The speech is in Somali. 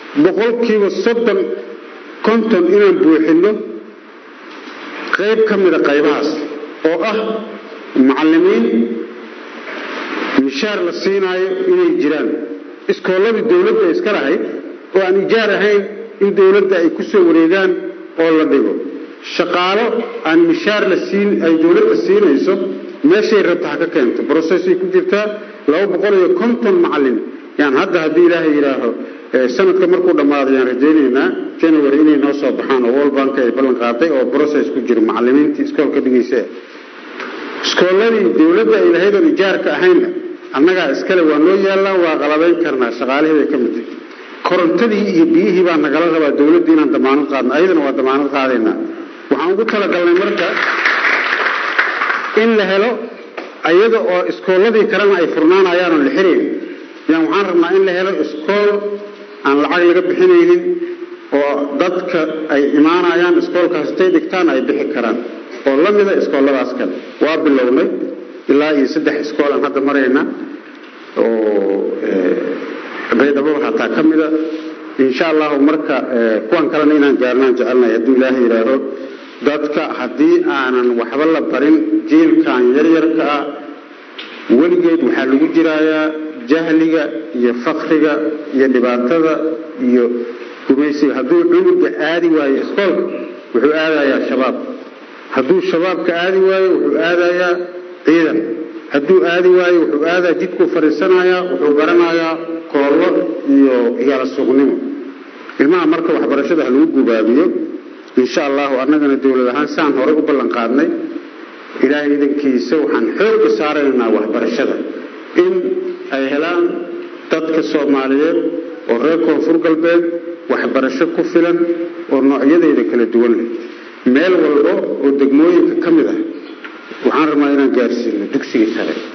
boqolkiiba soddon konton inaan buuxinno qayb ka mida qaybahaas oo ah macallimiin mishaar la siinaayo inay jiraan iskoolladii dawladda ay iska lahayd oo aan ijaar ahayn in dawladda ay ku soo wareegaan oo la dhigo shaqaalo aan mishaar la siin ay dawladda siinayso meeshay rabta ha ka keento brocessay ku jirtaa laba boqol iyo konton macallin yaan hadda haddii ilaahay yidhaaho sanadka markuu dhammaado yaan rajaynaynaa january inay noo soo baxaan oo world bank ay ballan qaaday oo process ku jiro macallimiintii iskoolka dhigaysa iskoolladii dawladda ay lahayd oon ijaarka ahaynna annagaa iskale waa noo yaallaan waa qalabayn karnaa shaqaalihii bay ka mid tahay korontadii iyo biyihii baa nagala rabaa dawladda inaan damaanad qaadno ayadana waa damaanad qaadaynaa waxaan ugu talagalnay marka in la helo ayada oo iskoolladii kalena ay furnaanayaan oo la xirayn yaan waxaan rabnaa in la helo iskool aan lacag laga bixinaynin oo dadka ay imaanayaan iskoolkaas intay dhigtaan ay bixi karaan oo la mida iskoolladaas kale waa bilownay ilaa iyo saddex iskool aan hadda marayna oo baydhababa hataa ka mida insha allahu marka kuwan kalena inaan gaarnaan jecelnahay hadduu ilaahay yidhaaho dadka haddii aanan waxba la barin jiilkan yaryarka ah weligeed waxaa lagu jiraayaa jahliga iyo fakriga iyo dhibaatada iyo gumaysiga hadduu cunuga aadi waayo iskoolka wuxuu aadayaa shabaab hadduu shabaabka aadi waayo wuxuu aadayaa ciidan hadduu aadi waayo wuxuu aadaa jidkuu fadhiisanayaa wuxuu baranayaa koollo iyo igaala suuqnimo ilmaha marka waxbarashada ha lagu gubaabiyo insha allahu annagana dowlad ahaan saan horey u ballan qaadnay ilaahay idankiisa waxaan xooga saaraynaa waxbarashada in ay helaan dadka soomaaliyeed oo reer koonfur galbeed waxbarasho ku filan oo noocyadeeda kala duwan leh meel walba oo degmooyinka ka mid ah waxaan rabnaa inaan gaarsiino dugsiga sare